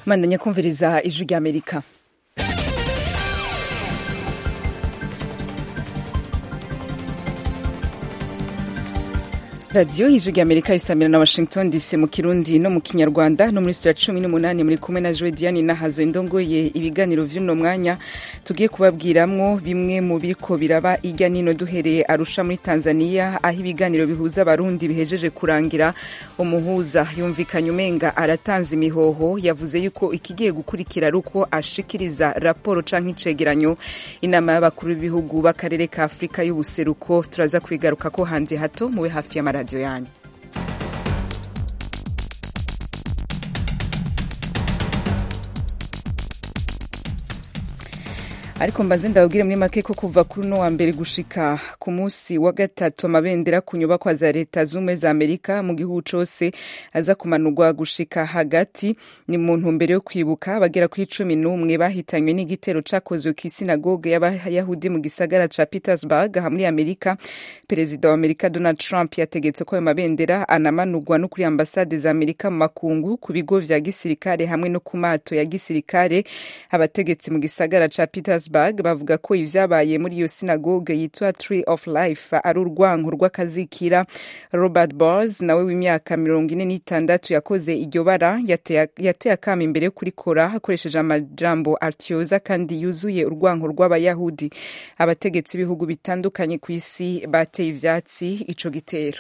mandanya kumviriza ijwi ry'amerika radiyo y'ijwi ry'amerika isamira na washington dc mu kirundi no mu kinyarwanda no muri sitira cumi n'umunani muri kumwe na joe diane nahazo indongoye ibiganiro vy'uno mwanya tugiye kubabwiramwo bimwe mu biriko biraba irya nino duhereye arusha muri tanzania aho ibiganiro bihuza abarundi bihejeje kurangira umuhuza yumvikanye umenga aratanze imihoho yavuze yuko ikigiye gukurikira ari uko ashikiriza raporo canke icegeranyo inama y'abakuru b'ibihugu b'akarere ka afurika y'ubuseruko turaza kubigaruka ko hanze hato mube hafi y'amaradiyo radiyo yanyu ariko mbaze ndababwire muri make ko kuva kuri uno wa mbere gushika ku munsi wa gatatu amabendera ku nyubakwa za leta z'ubumwe za amerika mu gihugu cose aza kumanurwa gushika hagati ni mu ntumbero yo kwibuka abagera kuri cumi n'umwe bahitanywe n'igitero cakozwe kw'isinagoge y'abayahudi mu gisagara ca petersburg aha muri amerika perezida wa amerika donald trump yategetse ko ayo mabendera anamanurwa no kuri ambasade za amerika mu makungu ku bigo vya gisirikare hamwe no ku mato ya gisirikare abategetsi mu gisagara ca petersburg bavuga ko ivyabaye muri iyo sinagoge yitwa tree of life ari urwanko rw'akazikira robert bors nawe w'imyaka mirongo ine n'itandatu yakoze iryo bara yateye akama imbere yo kurikora hakoresheje amajambo atyoza kandi yuzuye urwanko rw'abayahudi abategetsi b'ibihugu bitandukanye ku isi bateye ivyatsi ico gitero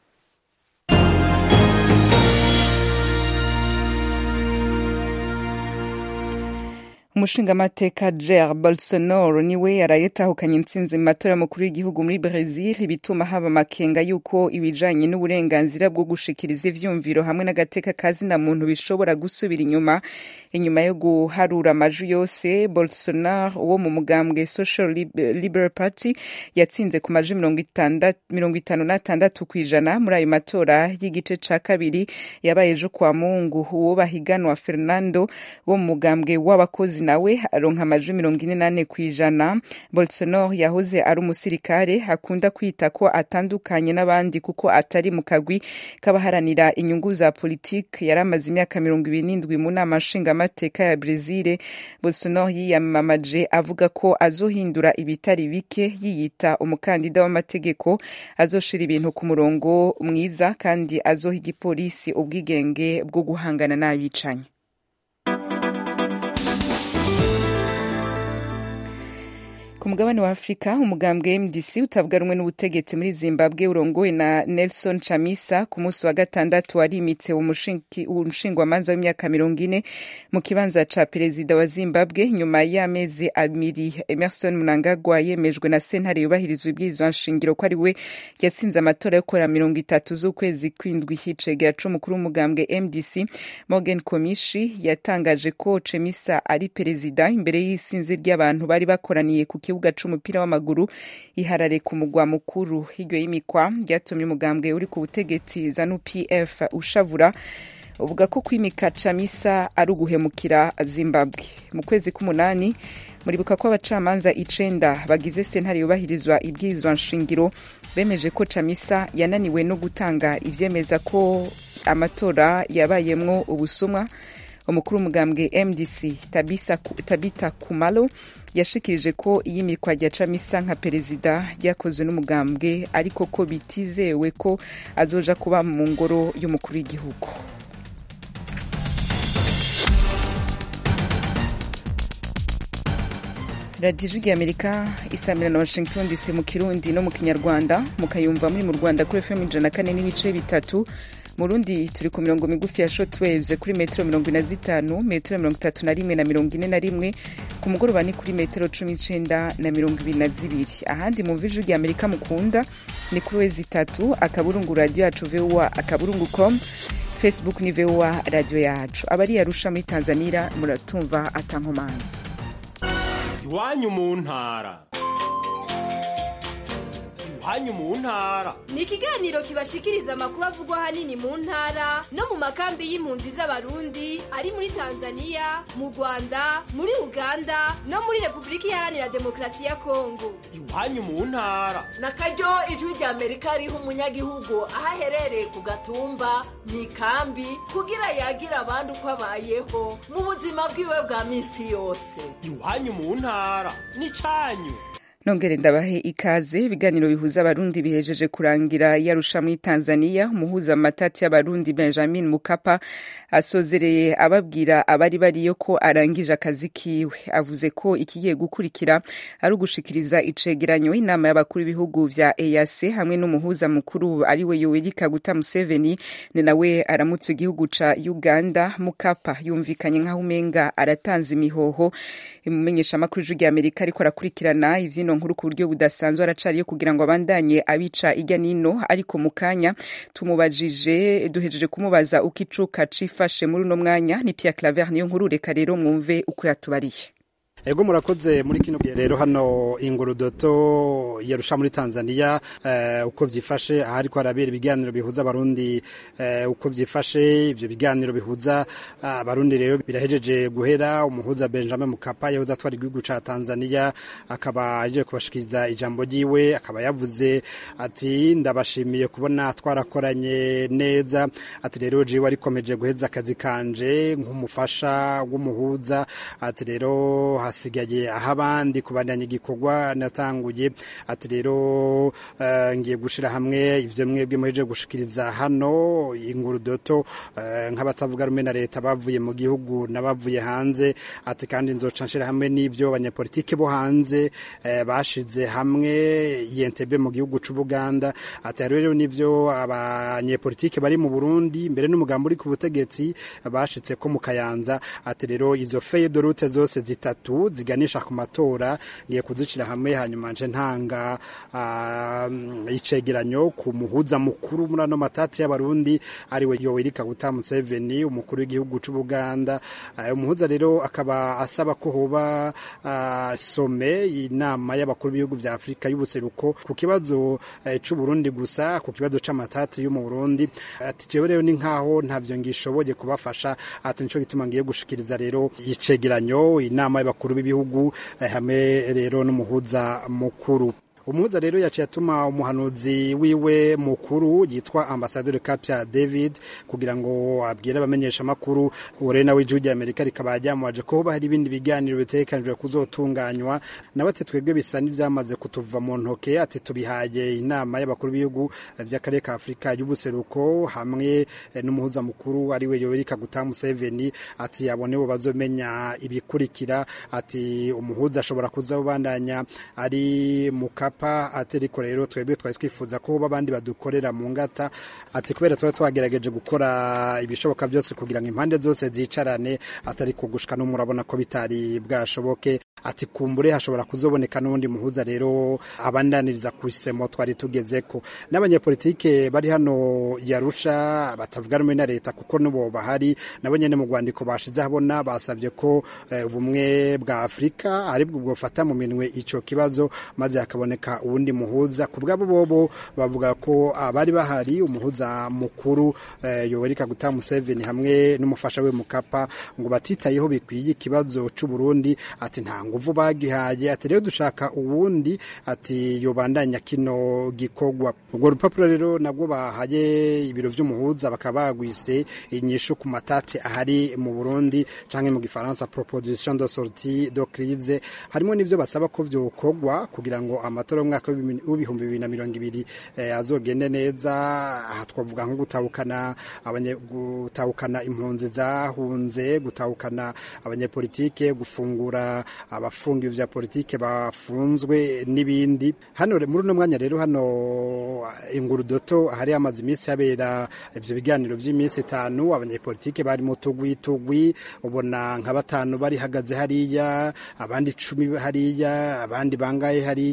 umushingamateka jair bolsonaro niwe yaraye atahukanye intsinzi mu matora y'umukuru w'igihugu muri brazil bituma haba amakenga y'uko ibijanye n'uburenganzira bwo gushikiriza ivyumviro hamwe n'agateka kazina muntu bishobora gusubira inyuma inyuma yo guharura amajwi yose bolsonaro wo mu mugambwe social liberal party yatsinze ku majwi mirongo itanu n'atandatu kw'ijana muri ayo matora y'igice ca kabiri yabaye ejo kwa mungu uwo bahiganwa fernando wo mu mugambwe w'abakozi nawe aronka amajwi mirongo ine n'ane kw'ijana bolsonaro yahoze ari umusirikare akunda kwita ko atandukanye n'abandi kuko atari mu kagwi k'abaharanira inyungu za politiki yari amaze imyaka mirongo ibiri n'indwi mu nama nshingamateka ya brezil bolsonaro yiyamamaje avuga ko azohindura ibitari bike yiyita umukandida w'amategeko azoshira ibintu ku murongo mwiza kandi azoha igipolisi ubwigenge bwo guhangana n'abicanyi ku mugabane wa afurika umugambwe mdc utavuga rumwe n'ubutegetsi muri zimbabwe urongowe na nelson chamisa ku munsi wa gatandatu warimitse umushingwamanza w'imyaka mirongo ine mu kibanza ca perezida wa zimbabwe nyuma y'amezi abiri emerson mnangagwa yemejwe na sentare yubahirizwa ibwirizwa nshingiro ko ari we yatsinze amatora yo kora mirongo itatu z'ukwezi kw'indwi hicegera c'umukuru w'umugambwe mdc morgan komishi yatangaje ko chemisa ari perezida imbere y'isinzi ry'abantu bari bakoraniye ku kibuga c'umupira w'amaguru iharare ku mugwa mukuru hiryo y'imikwa ryatumye umugambwe uri ku butegetsi zanu pf ushavura uvuga ko kwimika camisa ari uguhemukira zimbabwe mu kwezi k'umunani muribuka ko abacamanza icenda bagize sentare yubahirizwa ibwirizwa nshingiro bemeje ko camisa yananiwe no gutanga ivyemeza ko amatora yabayemwo ubusumwa umukuru w'umugambwe mdc tabisa, tabita kumalo yashikirije ko iyimikwa rya camisa nka perezida ryakozwe n'umugambwe ariko ko bitizewe ko azoja kuba mu ngoro y'umukuru w'igihugu radiyo ijwi amerika isamira na washington dc mu kirundi no mu kinyarwanda mukayumva muri mu rwanda kuri fm ijana na kane n'ibice bitatu mu rundi turi ku mirongo migufi ya shotwaves kuri metero mirongo ine na zitanu metero mirongo itatu na rimwe na mirongo ine na rimwe ku mugoroba ni kuri metero cumi n'icenda na mirongo ibiri na zibiri ahandi mu ijwi rya amerika mukunda ni kuri wezi itatu akaburungu radiyo yacu voa akaburungu com facebook ni voa radiyo yacu abari yarusha muri tanzania muratumva atankomanzi iwanyu mu ntara iwanyu mu ntara ni ikiganiro kibashikiriza amakuru avugwa ahanini mu ntara no mu makambi y'impunzi z'abarundi ari muri tanzania mu rwanda muri uganda no muri repubulika iharanira demokarasi ya kongo iwanyu mu ntara na karyo ijwi rya amerika riha umunyagihugu aho aherereye ku gatumba mu ikambi kugira yagira abandi uko abayeho mu buzima bwiwe bwa minsi yose iwanyu mu ntara n'icanyu nongere ndabahe ikaze ibiganiro bihuza abarundi bihejeje kurangira yarusha muri tanzania umuhuza matati y'abarundi benjamin mukapa asozereye ababwira abari bariyo ko arangije akazi kiwe avuze ko ikigiye gukurikira ari ugushikiriza icegeranyo inama y'abakuru b'ibihugu vya eac hamwe n'umuhuza mukuru ariwe yoweri kaguta museveni ni nawe aramutse igihugu ca uganda mukapa yumvikanye nk'aho umenga aratanze imihoho imumenyeshamakuru ijwi rya amerika ariko arakurikirana ivyino nkuru ku buryo budasanzwe aracariyo kugira ngo abandanye abica ijya nino ariko mu kanya tumubajije duhejeje kumubaza uko icuka cifashe muri uno mwanya ni Pierre Claver niyo nkuru reka rero mwumve uko yatubariye ego murakoze muri kino gihe rero hano ingurudoto yarusha muri Tanzania uh, uko byifashe ahariko harabera ibiganiro bihuza abarundi uh, uko byifashe ivyo biganiro bihuza abarundi uh, rero birahejeje guhera umuhuza Benjamin Mkapa yahoze atwara igihugu ca Tanzania akaba aje kubashikiriza ijambo ryiwe akaba yavuze ati ndabashimiye kubona twarakoranye neza ati rero jiwe arikomeje guheza akazi kanje nk'umufasha w'umuhuza ati rero hasigaye aho abandi kubandanya igikorwa natanguye ati rero uh, ngiye gushira hamwe ivyo mwebwe muheje gushikiriza hano ingurudoto uh, nk'abatavuga rumwe na leta bavuye mu gihugu n'abavuye hanze ati kandi nzoca nshira hamwe n'ivyo abanyapolitike bo hanze uh, bashize hamwe yentebe mu gihugu c'Ubuganda ati rero nivyo abanyepolitike bari mu Burundi mbere n'umugambo uri ku butegetsi bashitse ko mu Kayanza ati rero izo feuille de route zose zitatu ziganisha ku matora ngiye kuzicira hamwe hanyuma nje ntanga uh, icegeranyo ku muhuza mukuru muri ano matati y'abarundi ariwe Yoweri Kaguta Museveni umukuru w'igihugu c'Ubuganda uh, umuhuza rero akaba asaba ko hoba uh, some inama y'abakuru b'ibihugu vya Afrika y'ubuseruko ku kibazo uh, c'u Burundi gusa ku kibazo c'amatati yo mu Burundi ati jewe rero ni nkaho ntavyo ngishoboye kubafasha ati nico gituma ngiye gushikiriza rero icegeranyo inama y'abakuru b'ibihugu hamwe rero n'umuhuza mukuru umuhuza rero yaciye atuma umuhanuzi wiwe mukuru yitwa ambasaderi Kapya David kugira ngo abwire abamenyesha makuru ure nawe ijwi Amerika rikaba ryamuwaje ko hoba hari ibindi biganiro bitegekanijwe kuzotunganywa nawe ati twebwe bisa n'ivyamaze kutuva mu ntoke ati tubihaye inama y'abakuru b'ibihugu by'akarere ka Afurika y'ubuseruko hamwe n'umuhuza mukuru ariwe Yoweri Kaguta Museveni ati abone bo bazomenya ibikurikira ati umuhuza ashobora kuza ubandanya ari mu papa ati ariko rero twebwe twari twifuza ko babandi badukorera mu ngata ati kubera tuba twagerageje gukora ibishoboka byose kugira ngo impande zose zicarane atari kugushika no murabona ko bitari bwashoboke ati kumbure hashobora kuzoboneka n'undi muhuza rero abandaniriza ku isemo twari tugezeko n'abanyepolitike bari hano yarusha batavuga rumwe na leta kuko nubo bahari nabo nyene mu rwandiko bashize habona basabye ko ubumwe bwa Afrika aribwo bwofata mu minwe ico kibazo maze hakaboneka uwundi muhuza ku bwabo bobo bavuga ko abari bahari umuhuza mukuru eh, Yoweri Kaguta Museveni hamwe n'umufasha we Mukapa ngo batitayeho bikwiye ikibazo c'u Burundi ati nta nguvu bagihaye ati rero dushaka uwundi ati yobandanya kino gikogwa ubwo rupapuro rero nabwo bahaye ibiro vy'umuhuza bakaba bagwise inyishu ku matati ahari mu Burundi canke mu gifaransa proposition de sortie de crise harimo nivyo basaba ko vyokogwa kugira ngo amatora y'umwaka w'ibihumbi bibiri na mirongo ibiri eh, azogende neza aha twavuga nko gutahukana gutahukana impunzi zahunze gutahukana abanyepolitike gufungura abafungiwe vya politike bafunzwe n'ibindi hano muri uno mwanya rero hano ingurudoto hari amaze iminsi habera ivyo biganiro vy'iminsi itanu abanyepolitike bari mu tugwi tugwi ubona nka batanu bari hagaze hariya abandi cumi hariya abandi bangaye hariya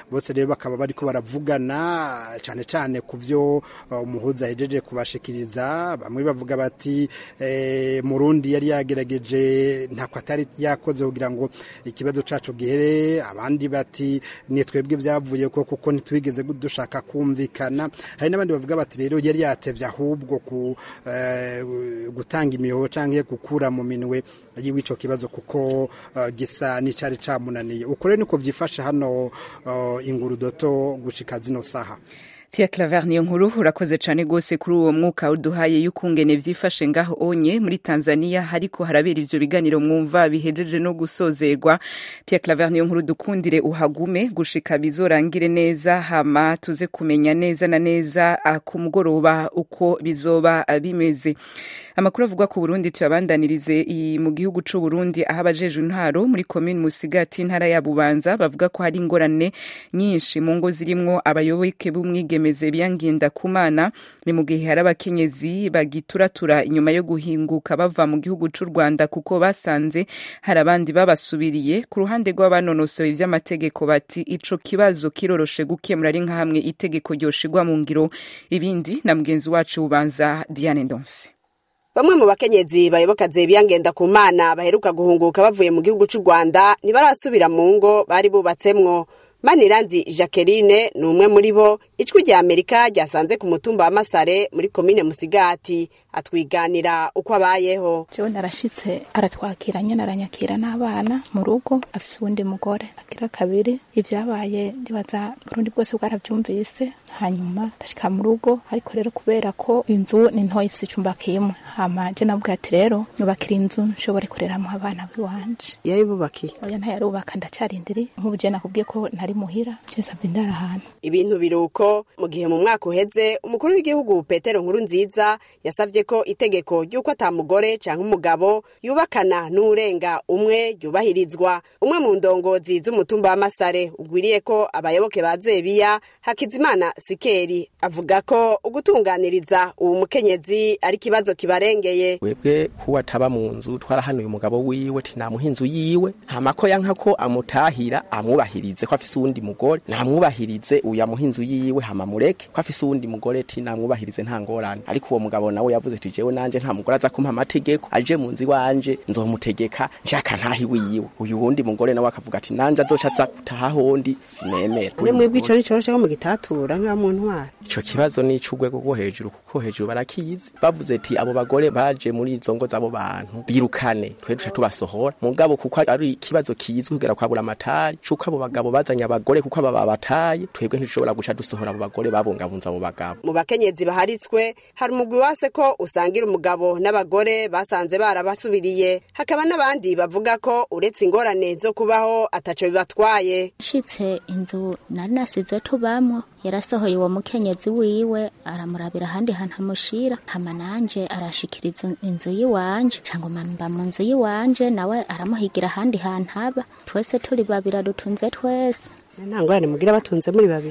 bose rero bakaba bariko baravugana cane cane ku vyo uh, umuhuza ahejeje kubashikiriza bamwe bavuga bati eh, murundi yari yagerageje ntako atari yakoze kugira ngo ikibazo cacu gihere abandi bati ni twebwe byavuye ko kuko ntitwigeze dushaka kumvikana hari n'abandi bavuga bati rero yari yatevye ahubwo ku eh, gutanga imihoho canke gukura mu minwe y'ico kibazo kuko uh, gisa n'icari camunaniye uko rero niko vyifashe hano uh, ingurudoto gushika zino saha Pierre Claver niyo nkuru urakoze cyane rwose kuri uwo mwuka uduhaye y'ukungene vyifashe ngaho onye muri Tanzania hariko harabera ivyo biganiro mwumva bihejeje no gusozerwa Pierre Claver niyo nkuru dukundire uhagume gushika bizorangire neza hama tuze kumenya neza na neza ku mugoroba uko bizoba bimeze amakuru avugwa ku Burundi tuyabandanirize mu gihugu c'u Burundi aho abajejwe intwaro muri commune Musigati intara ya Bubanza bavuga ko hari ingorane nyinshi mu ngo zirimwo abayoboke b'umwige bemeze byangenda kumana ni mu gihe hari abakenyezi bagituratura inyuma yo guhinguka bava mu gihugu cy'u Rwanda kuko basanze hari abandi babasubiriye ku ruhande rw'abanonosoye ivy'amategeko bati ico kibazo kiroroshe gukemura ari nka hamwe itegeko ryoshigwa mu ngiro ibindi na mugenzi wacu ubanza Diane Ndonse bamwe mu bakenyezi bayoboka Zebiya Ngendakumana baheruka guhunguka bavuye mu gihugu cy'u Rwanda ntibarasubira mu ngo bari bubatsemwo Maniranzi Jacqueline ni umwe muri bo ijwi rya Amerika ryasanze ku mutumba wa Masare muri komine Musigati atwiganira uko abayeho jewe narashitse aratwakira nyene aranyakira n'abana mu rugo afise uwundi mugore agira kabiri ivyabaye ndibaza Burundi bwose bwaravyumvise hanyuma ndashika mu rugo ariko rero kubera ko inzu ni ntoya ifise icumba kimwe hama je navuga ati rero nyubakira inzu nshobore kureramwo abana biwanje yayibubakiye oya ntayarubaka ndacarindiri nk'ubu je nakubwiye ko ntari muhira je nsavye ndara ahantu ibintu biruko mu gihe mu mwaka uheze umukuru w'igihugu Petero Nkuru nziza yasavye ko itegeko ry'uko ata mugore canke umugabo yubakana n'urenga umwe ryubahirizwa umwe mu ndongozi z'umutumba wa Masare ugwiriye ko abayoboke ba Zebiya Hakizimana Sikeri avuga ko ugutunganiriza uwo mukenyezi ari kibazo kibarengeye webwe kuba ataba mu nzu twarahanuye umugabo wiwe tinamuha inzu yiwe ntamako yanka ko amutahira amwubahirize ko afise uwundi mugore namwubahirize uyu amuha inzu yiwe hama mureke ko afise uwundi mugore ti namwubahirize nta ngorane ariko uwo mugabo nawe yavuze ati jewe nanje nta mugore aza kumpa amategeko aje mu nzu iwanje nzomutegeka nshaka ntahi wiwe uyu wundi mugore nawe akavuga ati nanje azoca aza gutaha hondi sinemera uri mwebwe ico nicoroshe ko mugitatura nka mu ntwara ico kibazo ni ic'urwego rwo hejuru kuko hejuru barakizi bavuze ati abo bagore baje muri izo ngo z'abo bantu birukane twe duca tubasohora mugabo kuko ari ikibazo kizwi kugera kwabura amatari c'uko abo bagabo bazanye abagore kuko aba babataye twebwe ntitushobora guca dusohora abo bagore babungabunza abo bagabo mu bakenyezi baharitswe hari umugwi wase ko usangira umugabo n'abagore basanze barabasubiriye hakaba n'abandi bavuga ko uretse ingorane zo kubaho ataco bibatwaye nshitse inzu nari nasize tubamwo yarasohoye uwo mukenyezi wiwe aramurabira ahandi hantu amushira hama nanje arashikiriza inzu yiwanje cangwa mba mu nzu yiwanje nawe aramuhigira ahandi hantu aba twese turi babiri dutunze twese nta ngorane mugira batunze muri babiri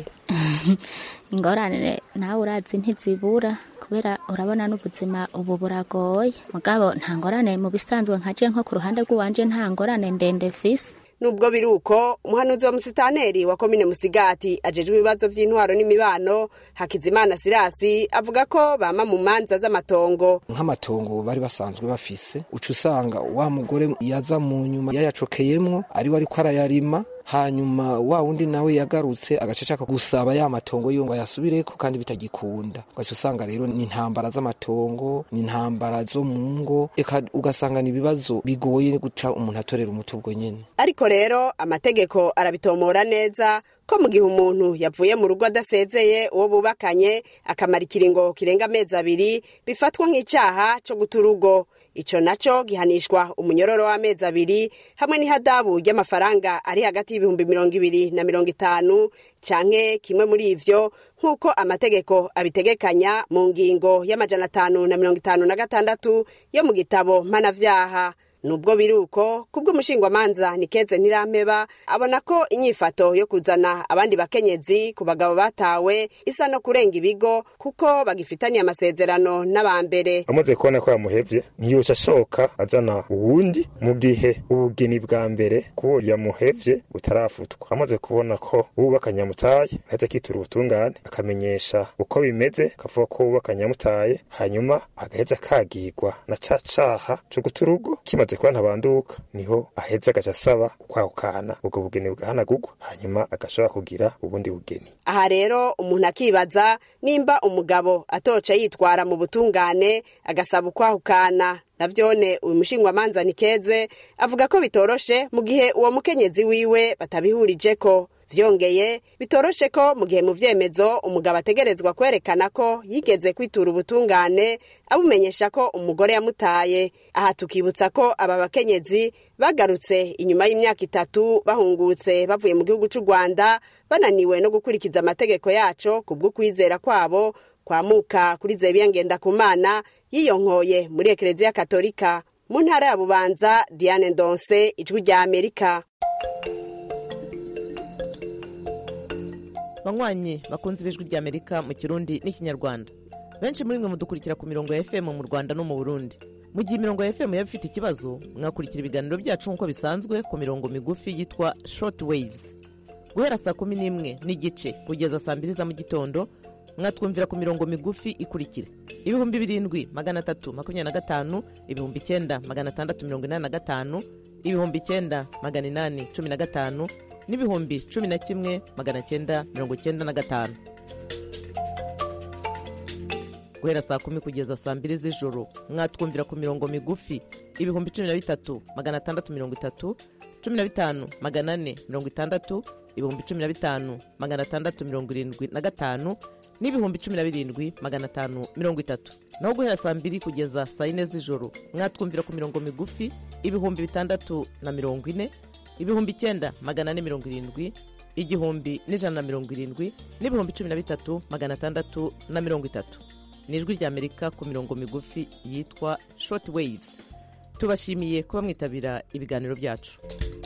ingorane nawe urazi ntizibura kubera urabona n'ubuzima ubu buragoye mugabo nta ngorane mu bisanzwe nkaje nko ku ruhande rw'iwanje nta ngorane ndende fise nubwo biri uko umuhanuzi wa musitaneri wa komine musigati ajejwe ibibazo vy'intwaro n'imibano hakizimana sirasi avuga ko bama mu manza z'amatongo nk'amatongo bari basanzwe bafise uca usanga wa mugore yaza mu nyuma yayacokeyemwo ariwe ariko arayarima hanyuma wa wundi nawe yagarutse agace ashaka gusaba ya matongo yo ngo ayasubireko kandi bitagikunda ugaca usanga rero ni intambara z'amatongo ni intambara zo mu ngo eka ugasanga ni ibibazo bigoye guca umuntu atorera umuti ubwo nyene ariko rero amategeko arabitomora neza ko mu gihe umuntu yavuye mu rugo adasezeye uwo bubakanye akamara ikiringo kirenga amezi abiri bifatwa nk'icaha co guta urugo ico naco gihanishwa umunyororo w'amezi abiri hamwe n'ihadabu ry'amafaranga ari hagati y'ibihumbi mirongo ibiri na mirongo itanu canke kimwe muri ivyo nk'uko amategeko abitegekanya mu ngingo y'amajana atanu na mirongo itanu na gatandatu yo mu gitabo mpanavyaha nubwo biri uko kubw'umushingwamanza nikeze ntirampeba abona ko inyifato yo kuzana abandi bakenyezi ku bagabo batawe isa no kurenga ibigo kuko bagifitaniye amasezerano n'abambere amaze kubona ko yamuhevye ntiyoca ashoka azana uwundi mu gihe ubugeni bwa mbere kuwo yamuhevye butarafutwa amaze kubona ko uwubakanye yamutaye aheza akitura ubutungane akamenyesha uko bimeze akavuga ko uwubakanye yamutaye hanyuma agaheza akagirwa na ca caha co guta urugo kimaze kuba ntabanduka niho aheza agaca asaba kwahukana ubwo bugeni bwahanagurwa hanyuma agashobora kugira ubundi bugeni aha rero umuntu akibaza nimba umugabo atoca yitwara mu butungane agasaba ukwahukana navyone uyu mushingwamanza nikeze avuga ko bitoroshe mu gihe uwo mukenyezi wiwe batabihurijeko vyongeye bitoroshe ko mu gihe mu vyemezo umugabo ategerezwa kwerekana ko yigeze kwitura ubutungane abumenyesha ko umugore yamutaye aha tukibutsa ko aba bakenyezi bagarutse inyuma y'imyaka itatu bahungutse bavuye mu gihugu c'u rwanda bananiwe no gukurikiza amategeko yaco kubw'ukwizera kwabo kwamuka kuri zebiya ngendakumana yiyonkoye muri ekereziya katolika mu ntara ya bubanza diane ndonse ijwi rya amerika banywanyi bakunze ibijwi rya amerika mu kirundi n'ikinyarwanda benshi muri mwe mudukurikira ku mirongo ya fm mu rwanda no mu burundi mu gihe imirongo ya fm yaba ifite ikibazo mwakurikira ibiganiro byacu nk'uko bisanzwe ku mirongo migufi yitwa short waves guhera saa kumi n'imwe n'igice kugeza saa mbiri za mu gitondo mwatwumvira ku mirongo migufi ikurikira ibihumbi birindwi magana atatu makumyabiri na gatanu ibihumbi icyenda magana atandatu mirongo inani na gatanu ibihumbi icyenda magana inani cumi na gatanu n'ibihumbi cumi na kimwe magana cyenda mirongo cyenda na gatanu guhera saa kumi kugeza saa mbiri z'ijoro mwatwumvira ku mirongo migufi ibihumbi cumi na bitatu magana atandatu mirongo itatu cumi na bitanu magana ane mirongo itandatu ibihumbi cumi na bitanu magana atandatu mirongo irindwi na gatanu n'ibihumbi cumi na birindwi magana atanu mirongo itatu naho guhera saa mbiri kugeza saa yine z'ijoro mwatwumvira ku mirongo migufi ibihumbi bitandatu na mirongo ine ibihumbi icyenda magana ane mirongo irindwi igihumbi n'ijana na mirongo irindwi n'ibihumbi cumi na bitatu magana atandatu na mirongo itatu ni ijwi ry'amerika ku mirongo migufi yitwa short waves tubashimiye kuba mwitabira ibiganiro byacu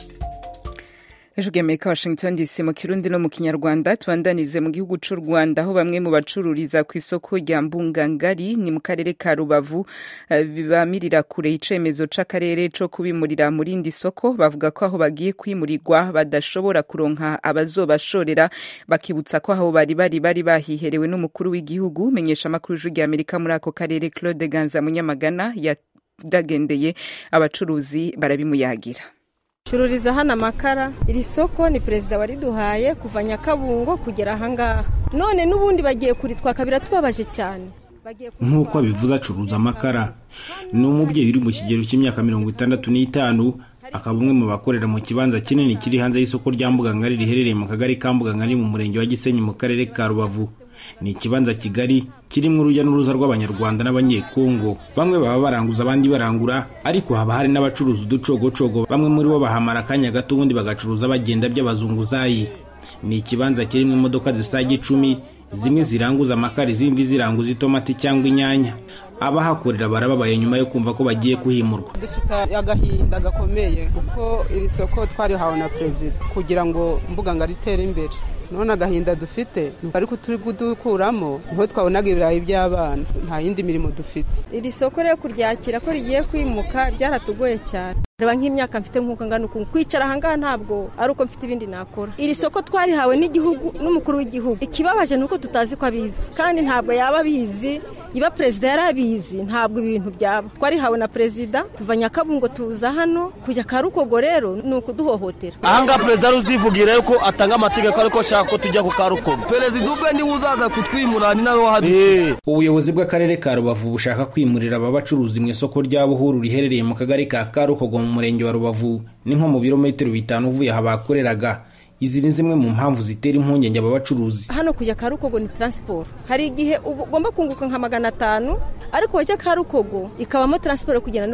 ejo ry'amerika washington dc mu kirundi no mu kinyarwanda tubandanize mu gihugu cy'u rwanda aho bamwe mu bacururiza ku isoko rya mbungangari ni mu karere ka rubavu bamirira kure icemezo c'akarere co kubimurira mu rindi soko bavuga ko aho bagiye kwimurirwa badashobora kuronka abazobashorera bakibutsa ko aho bari bari bari bahiherewe n'umukuru w'igihugu menyesha amakuru y'ijwi ry'amerika muri ako karere claude ganza munyamagana yadagendeye abacuruzi barabimuyagira cururiza hano amakara iri soko ni perezida wariduhaye kuva nyakabungo kugera ahangaha none n'ubundi bagiye kuritwaka biratubabaje cyane nk'uko abivuze acuruza amakara ni umubyeyi uri mu kigero cy'imyaka mirongo itandatu n'itanu akaba umwe mu bakorera mu kibanza kinini kiri hanze y'isoko rya mbugangari riherereye mu kagari ka mbugangari mu murenge wa gisenyi mu karere ka rubavu ni ikibanza kigari kirimo urujya n'uruza rw'abanyarwanda n'abanyekongo bamwe baba baranguza abandi barangura ariko haba hari n'abacuruza uducogocogo bamwe muri bo bahamara akanya gato ubundi bagacuruza bagenda by'abazunguzayi ni ikibanza kirimo imodoka zisaga icumi zimwe ziranguza amakara izindi ziranguza itomati cyangwa inyanya abahakorera barababaye nyuma yo kumva ko bagiye kuhimurwa dufite agahinda gakomeye kuko iri soko twarihawe na perezida kugira ngo mbuga ngo ritere imbere none agahinda dufite ariko turi kudukuramo niho twabonaga ibirayi by'abana nta yindi mirimo dufite iri soko rero kuryakira ko rigiye kwimuka byaratugoye cyane reba nk'imyaka mfite nk'uko ngana ukuntu kwicara ahangaha ntabwo ari uko mfite ibindi nakora iri soko twarihawe n'igihugu n'umukuru w'igihugu ikibabaje ni uko tutazi ko abizi kandi ntabwo yaba abizi iba perezida yari abizi ntabwo ibintu byaba twarihawe na perezida tuva nyakabungo tuza hano kujya karukogo rero ni ukuduhohotera ahangaha perezida ruzivugira yuko atanga amategeko ariko ashaka ko tujya ku karukogo perezida ubwe niwe uzaza kutwimura ni nawe wahadusize ubuyobozi bw'akarere ka rubavu bushaka kwimurira aba bacuruzi mu isoko rya buhuru riherereye mu kagari ka karukogo mu murenge wa rubavu ni nko mu birometero bitanu uvuye aha bakoreraga izi ni zimwe mu mpamvu zitera impungenge aba bacuruzi hano kujya karukogo ni taransiporo hari igihe ugomba kunguka nka magana atanu ariko wajya karukogo ikabamo taransiporo yo kugenda no kugaruka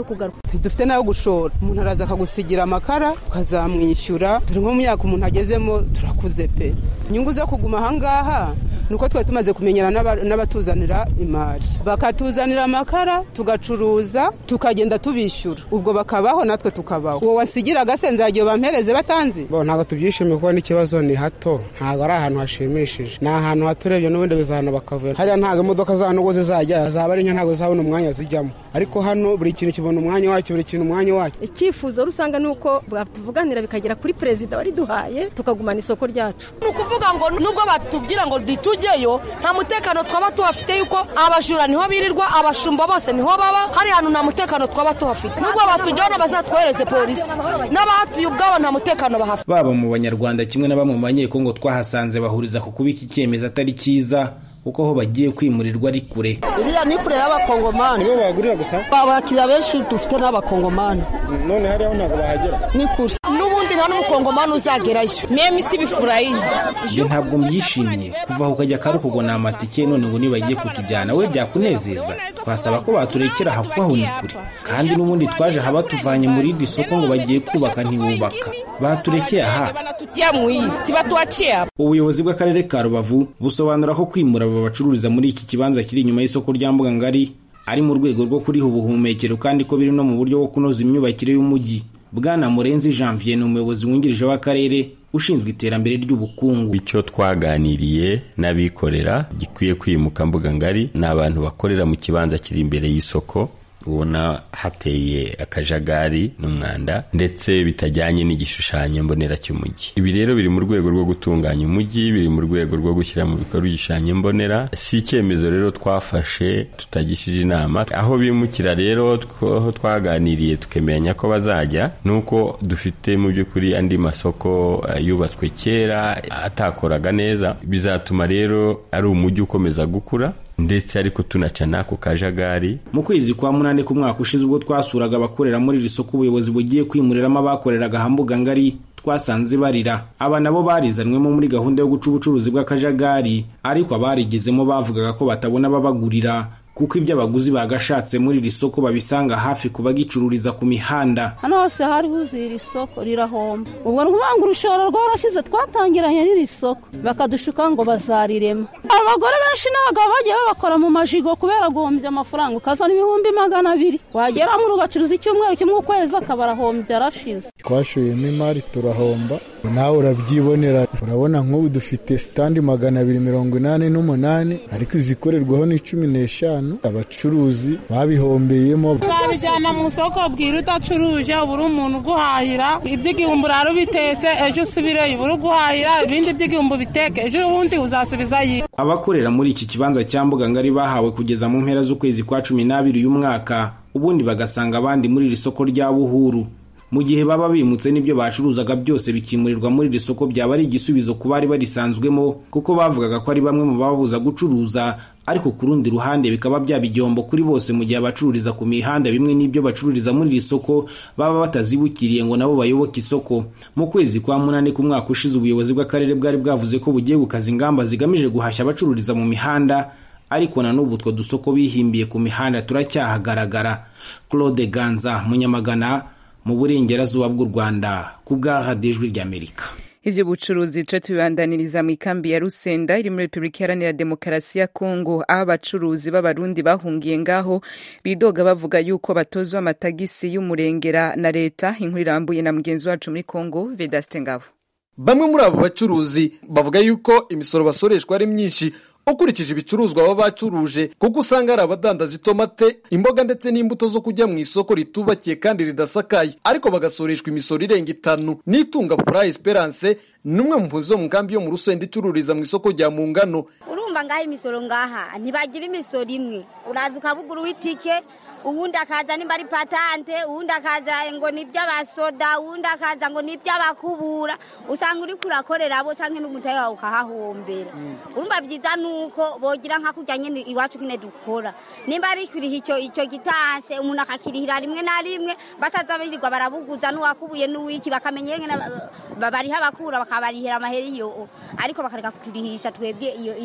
ntidufite nayo gushora umuntu araza akagusigira amakara ukazamwishyura turi nko mu myaka umuntu agezemo turakuze pe inyungu zo kuguma ahangaha ni uko twari tumaze kumenyana n'aba- n'abatuzanira imari bakatuzanira amakara tugacuruza tukagenda tubishyura ubwo bakabaho natwe tukabaho uwo wasigira agasenza igihe bampereze batanzi bo ntabwo tubyishimiye kuko n'ikibazo ni hato ntabwo ari ahantu hashimishije ni ahantu hato urebye n'ubundi bizahano bakavuye hariya ntabwo imodoka za nubwo zizajya zaba ari nke ntabwo zizabona umwanya zijyamo ariko hano buri kintu kibona umwanya wacyo buri kintu umwanya wacyo icyifuzo rusange ni uko batuvuganira bikagera kuri perezida wariduhaye tukagumana isoko ryacu ni ukuvuga ngo nubwo batubwira ngo ntitujyeyo nta mutekano twaba tuhafite yuko abajura niho birirwa abashumba bose niho baba hari hantu nta mutekano twaba tuhafite nubwo batujyana bazatwohereze polisi n'abahatuye ubwabo nta mutekano bahafite baba mu banyarwanda kimwe na bamwe mu banyekongo twahasanze bahuriza ku kuba iki cyemezo atari cyiza kuko aho bagiye kwimurirwa ari kure iriya ni kure y'abakongomani nibo bagurira gusa abakiriya benshi dufite n'abakongomani none hariya ntabwo bahagera ni kure n'ubundi nta n'umukongomani uzagerayo meme isi bifurayi njye ntabwo mbyishimiye kuva aho ukajya karukugo ni amatike none ngo nibagiye kutujyana we byakunezeza twasaba ko baturekera aha kuko aho ni kure kandi n'ubundi twaje aha batuvanye muri iri soko ngo bagiye kubaka ntibubaka baturekeye aha tutia muyi si batuachie hapa ubuyobozi bw'akarere ka rubavu busobanura ko kwimura aba bacururiza muri iki kibanza kiri inyuma y'isoko rya mbuga ngari ari mu rwego rwo kuriha ubuhumekero kandi ko biri no mu buryo bwo kunoza imyubakire y'umujyi bwana murenzi janvier ni umuyobozi wungirije w'akarere ushinzwe iterambere ry'ubukungu icyo twaganiriye n'abikorera gikwiye kwimuka mbuga ngari ni abantu bakorera mu kibanza kiri imbere y'isoko ubona hateye akajagari n'umwanda ndetse bitajyanye n'igishushanyo mbonera cy'umujyi ibi rero biri mu rwego rwo gutunganya umujyi biri mu rwego rwo gushyira mu bikorwa igishushanyo mbonera si icyemezo rero twafashe tutagishije inama aho bimukira rero two- aho twaganiriye tukemeranya ko bazajya ni uko dufite mu by'ukuri andi masoko eh, yubatswe kera atakoraga neza bizatuma rero ari umujyi ukomeza gukura ndetse ariko tunaca n'ako kajagari mu kwezi kwa munani k'umwaka ushize ubwo twasuraga abakorera muri iri soko ubuyobozi bugiye kwimuriramo abakoreraga hambuga ngari twasanze barira aba nabo barizanwemo muri gahunda yo guca ubucuruzi bw'akajagari ariko abarigezemo bavugaga ko batabona ababagurira kuko ibyo abaguzi bagashatse muri iri soko babisanga hafi ku bagicururiza ku mihanda hano hose hari huzuye iri soko rirahomba ubwo ni ukuvuga ngo urushoro rwarashize twatangiranye n'iri soko bakadushuka ngo bazarirema abagore benshi n'abagabo bagiye babakora mu majigo kubera guhombya amafaranga ukazana ibihumbi magana abiri wageramo ugacuruza icyumweru kimwe ukwezi akaba arahombye arashize twashoyemo imari turahomba nawe urabyibonera urabona nk'ubu dufite sitandi magana abiri mirongo inani n'umunani ariko izikorerwaho ni cumi n'eshanu abacuruzi babihombeyemo twabijyana mu isoko bwira udacuruje ubura umuntu uguhahira iby'igihumbi urara ubitetse ejo usubireyo ubura uguhahira ibindi by'igihumbi biteke ejo ubundi uzasubizayo abakorera muri iki kibanza cya mbuga ngari bahawe kugeza mu mpera z'ukwezi kwa cumi n'abiri uyu mwaka ubundi bagasanga abandi muri iri soko rya buhuru mu gihe baba bimutse n'ibyo bacuruzaga byose bikimurirwa muri iri soko byaba ari igisubizo ku bari barisanzwemo kuko bavugaga ko ari bamwe mu babuza gucuruza ariko ku rundi ruhande bikaba byaba igihombo kuri bose mu gihe abacururiza ku mihanda bimwe n'ibyo bacururiza muri iri soko baba batazibukiriye ngo nabo bayoboke isoko mu kwezi kwa munani k'umwaka ushize ubuyobozi bw'akarere bwari bwavuze ko bugiye gukaza ingamba zigamije guhashya abacururiza mu mihanda ariko na n'ubu utwo dusoko bihimbiye ku mihanda turacyahagaragara claude ganza munyamagana mu burengerazuba bw'u rwanda ku bwa radiyo ijwi ry'amerika ivyo bucuruzi tuce tubibandaniriza mu ikambi ya rusenda iri muri repubulika iharanira demokarasi ya kongo aho abacuruzi b'abarundi bahungiye ngaho bidoga bavuga yuko batozwa amatagisi y'umurengera na leta inkuru irambuye na mugenzi wacu muri kongo vedaste ngabo bamwe muri abo bacuruzi bavuga yuko imisoro basoreshwa ari myinshi ukurikije ibicuruzwa baba bacuruje kuko usanga hari abadandaza itomate imboga ndetse n'imbuto zo kujya mu isoko ritubakiye kandi ridasakaye ariko bagasoreshwa imisoro irenga itanu n'itunga pura esperance ni umwe mu mpunzi zo mu nkambi yo mu rusenda icururiza mu isoko rya mu ngano urumva ngaho imisoro ngaha ntibagira imisoro imwe uraza ukabugura uw'itike uwundi akaza nimba ari patante uwundi akaza ngo ni iby'abasoda uwundi akaza ngo ni iby'abakubura usanga uri kurakorera abo cyangwa n'umutahe wawe ukahahombera urumva byiza ni uko bogira nka kurya nyine iwacu nyine dukora nimba ari kuriha icyo icyo gitanse umuntu akakirihira rimwe na rimwe bataza birirwa barabuguza n'uwakubuye n'uwiki bakamenya nyine bariha abakura bakabarihira amahera iyo ariko bakareka kuturihisha twebwe iyo ibyo ibyo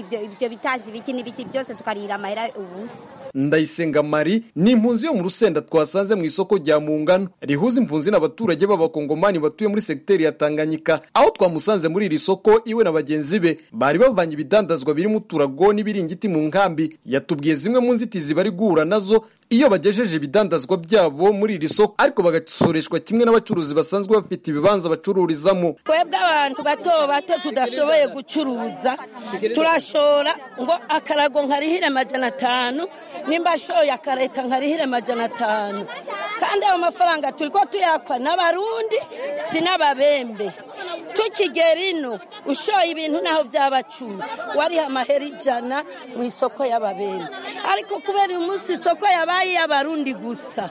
ivyo bitazi biki n'ibiki byose tukarira amahera ubusa ndayisenga mari ni impunzi yo mu rusenda twasanze mu isoko rya mungano rihuza impunzi n'abaturage b'abakongomani batuye muri segiteri ya tanganyika aho twamusanze muri iri soko iwe na bagenzi be bari bavanye ibidandazwa birimo uturago n'ibiringiti mu nkambi yatubwiye zimwe mu nzitizi bari guhura nazo iyo bagejeje ibidandazwa byabo muri iri soko ariko bagasoreshwa kimwe n'abacuruzi basanzwe bafite ibibanza bacururizamo twebwe abantu bato bato tudashoboye gucuruza turashora ngo akarago nkarihire amajana atanu nimba ashoye akareta nkarihire amajana atanu kandi ayo mafaranga turi ko tuyakwa n'abarundi si n'ababembe tukigera ino ushoye ibintu naho byaba cumi wariha amahera ijana mu isoko y'ababembe ariko kubera uyu munsi isoko yabaye iy'abarundi gusa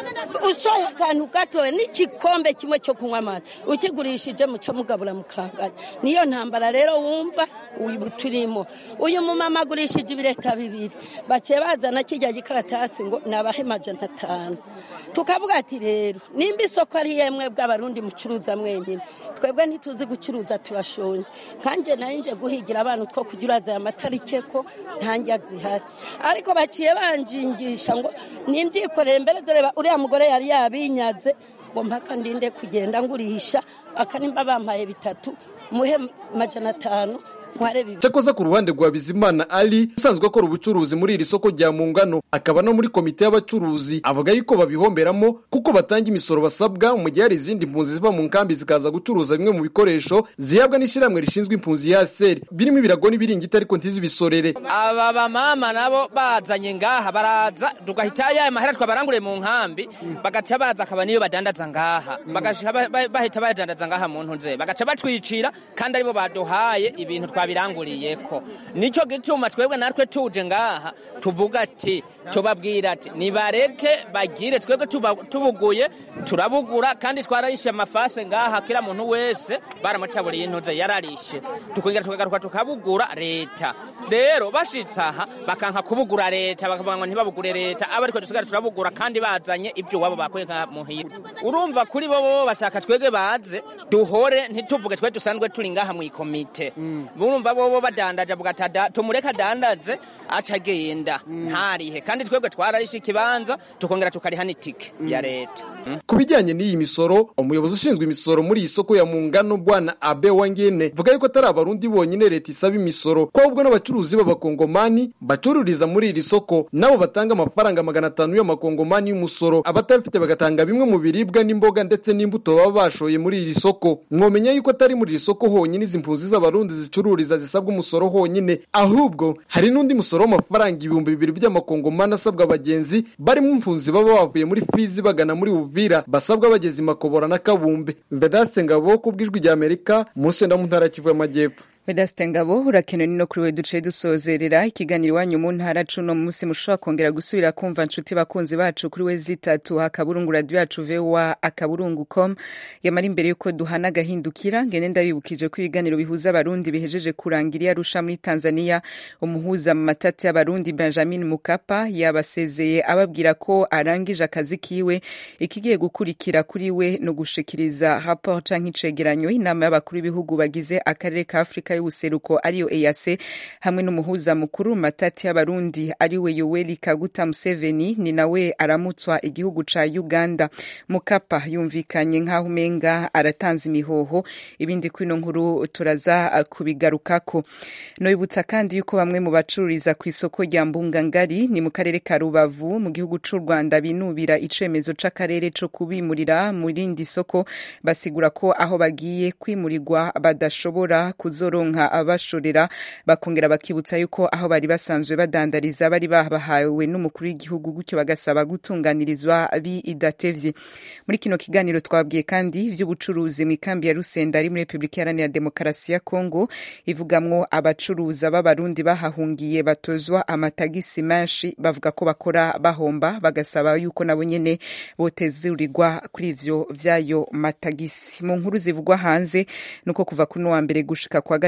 ushoye akantu gatoya n'igikombe kimwe cyo kunywa amata ukigurishije muca mugabura mukangana niyo ntambara rero wumva uyu turimo uyu mumama agurishije ibireta bibiri baciye bazana kijya gikaratasi ngo nabahe amajana atanu tukavuga ati rero nimba isoko ari yemwe bw'abarundi mucuruza mwenyine twebwe ntituzi gucuruza turashonje kanjye nayo nje guhigira abantu two kujya uraza aya matarike ko ntange zihari ariko baciye banjingisha ngo nimbyikore mbere dore uriya mugore yari yabinyaze ngo mpaka ndinde kugenda ngurisha akanimba bampaye bitatu muhe majana atanu cyakoze ku ruhande rwa bizimana ali usanzwe akora ubucuruzi muri iri soko rya mungano akaba no muri komite y'abacuruzi avuga yuko babihomberamo kuko batanga imisoro basabwa mu gihe hari izindi mpunzi ziva mu nkambi zikaza gucuruza bimwe mu bikoresho zihabwa n'ishyirahamwe rishinzwe impunzi ya seri birimo ibirago n'ibiringiti ariko ntizibisorere aba bamama nabo bazanye ngaha baraza tugahita ya mahera twabaranguriye mu nkambi bagaca baza akaba niyo badandaza ngaha bahita badandaza ngaha mu ntuze bagaca batwicira kandi aribo baduhaye ibintu twa twabiranguriye ko nicyo gituma twebwe natwe tuje ngaha tuvuga ati tubabwira ati nibareke bagire twebwe tubuguye turabugura kandi twararishe amafase ngaha kila muntu wese baramutaburiye intuze yararishe tukongera tukagaruka tukabugura leta rero bashitse aha bakanka kubugura leta bakavuga ngo ntibabugure leta aba ariko dusigara turabugura kandi bazanye ibyo wabo bakuye nka muhira urumva kuri bo bo bashaka twebwe baze duhore ntituvuge twe dusanzwe turi ngaha mu ikomite urumva bobo badandaje avuga ati tumureke adandaze aca agenda ntarihe kandi twebwe twararishe ikibanza tukongera tukariha n'itike ya leta ku bijyanye n'iyi misoro umuyobozi ushinzwe imisoro muri iyi soko ya mungano bwana abe wangene vuga yuko atari abarundi bonyine leta isaba imisoro ko ahubwo n'abacuruzi b'abakongomani bacururiza muri iri soko nabo batanga amafaranga magana atanu y'amakongomani y'umusoro abatabifite bagatanga bimwe mu biribwa n'imboga ndetse n'imbuto baba bashoye muri iri soko mwomenya yuko atari muri iri soko honyine izi mpunzi z'abarundi zicururiza zisabwa umusoro honyine ahubwo hari n'undi musoro w'amafaranga ibihumbi bibiri by'amakongomani asabwa abagenzi barimo impunzi baba bavuye muri fizi bagana muri uvira basabwa bageze i makobora na kabumbe vedase ngabo ku bw'ijwi rya amerika mu rusenda mu ntara kivu y'amajyepfo vedasite ngabo urakenewe no kuri we duce dusozerera ikiganiro iwanyu mu ntara cuno munsi mushobora kongera gusubira kumva nshuti bakunzi bacu kuri we zitatu akaburungu radiyo yacu vewa akaburungu com yamara imbere y'uko duhana agahindukira ngene ndabibukije ko ibiganiro bihuza abarundi bihejeje kurangira arusha muri tanzania umuhuza mu matati y'abarundi benjamin mukapa yabasezeye ababwira ko arangije akazi kiwe ikigiye gukurikira kuri we no gushikiriza rapport canke icegeranyo inama y'abakuru b'ibihugu bagize akarere ka afurika y'ubuseruko ariyo EAC hamwe n'umuhuza mukuru mu matati y'abarundi ariwe Yoweri Kaguta Museveni ni nawe aramutswa igihugu ca Uganda Mukapa yumvikanye nk'aho umenga aratanze imihoho ibindi kwino nkuru turaza kubigarukako noibutsa kandi yuko bamwe mu bacururiza ku isoko rya Mbungangari ni mu karere ka Rubavu mu gihugu c'u Rwanda binubira icemezo c'akarere co kubimurira mu rindi soko basigura ko aho bagiye kwimurirwa badashobora kuzoronka abashorera bakongera bakibutsa yuko aho bari basanzwe badandariza bari babahawe n'umukuru w'igihugu gutyo bagasaba gutunganirizwa bidatevye muri kino kiganiro twabwiye kandi vy'ubucuruzi mu ikambi ya Rusenda ari muri Republika Iharanira Demokarasi ya Kongo ivugamwo abacuruza b'abarundi bahahungiye batozwa amatagisi menshi bavuga ko bakora bahomba bagasaba yuko nabo nyene botezurirwa kuri ivyo vyayo matagisi mu nkuru zivugwa hanze nuko kuva kuno wa mbere gushika kwa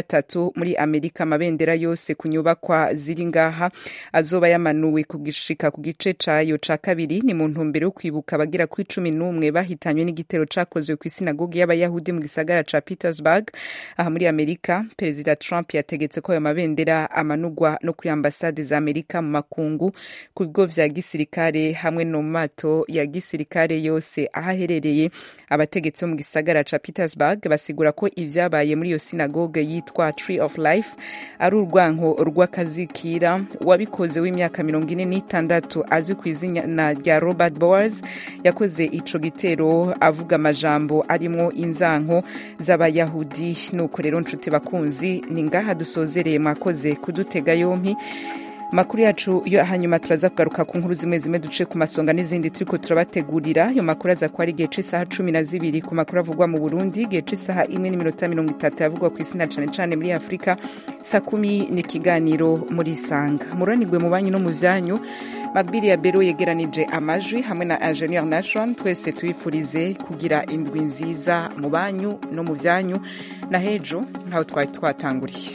gatatu muri amerika amabendera yose ku nyubakwa ziri ngaha azoba yamanuwe kugishika ku gice cayo ca kabiri ni mu ntumbero yo kwibuka abagira kuri cumi n'umwe bahitanywe n'igitero cakozwe ku isinagogi y'abayahudi mu gisagara ca petersburg aha muri amerika perezida trump yategetse ko ayo mabendera amanugwa no kuri ambasade za amerika mu makungu ku bigo vya gisirikare hamwe no mu mato ya gisirikare yose aho aherereye abategetsi bo mu gisagara ca petersburg basigura ko ivyabaye muri iyo sinagoge yitwa tree of life ari urwanko rw'akazikira wabikoze w'imyaka mirongo ine n'itandatu azwi ku izina rya robert bowers yakoze ico gitero avuga amajambo arimwo inzanko z'abayahudi nuko rero nshuti bakunzi ni ngaha dusozereye mwakoze kudutega yompi makuru yacu yo hanyuma turaza kugaruka ku nkuru zimwe zimwe duce ku masonga n'izindi turiko turabategurira ayo makuru aza kuba ari igihe c'isaha cumi na zibiri ku makuru avugwa mu burundi igihe c'isaha imwe n'iminota mirongo itatu yavugwa ku isi na cane cane muri afurika saa kumi ni ikiganiro muri isanga muranirwe mu banyu no mu vyanyu magbiri ya bero yegeranije amajwi hamwe na ingenieur nation twese tuyifurize kugira indwi nziza mu banyu no mu vyanyu na hejo ntaho twari twatanguriye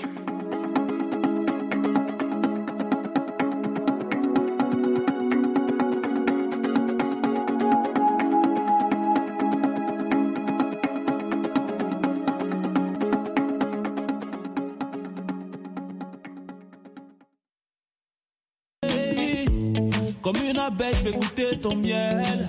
Comme une abeille, je vais goûter ton miel.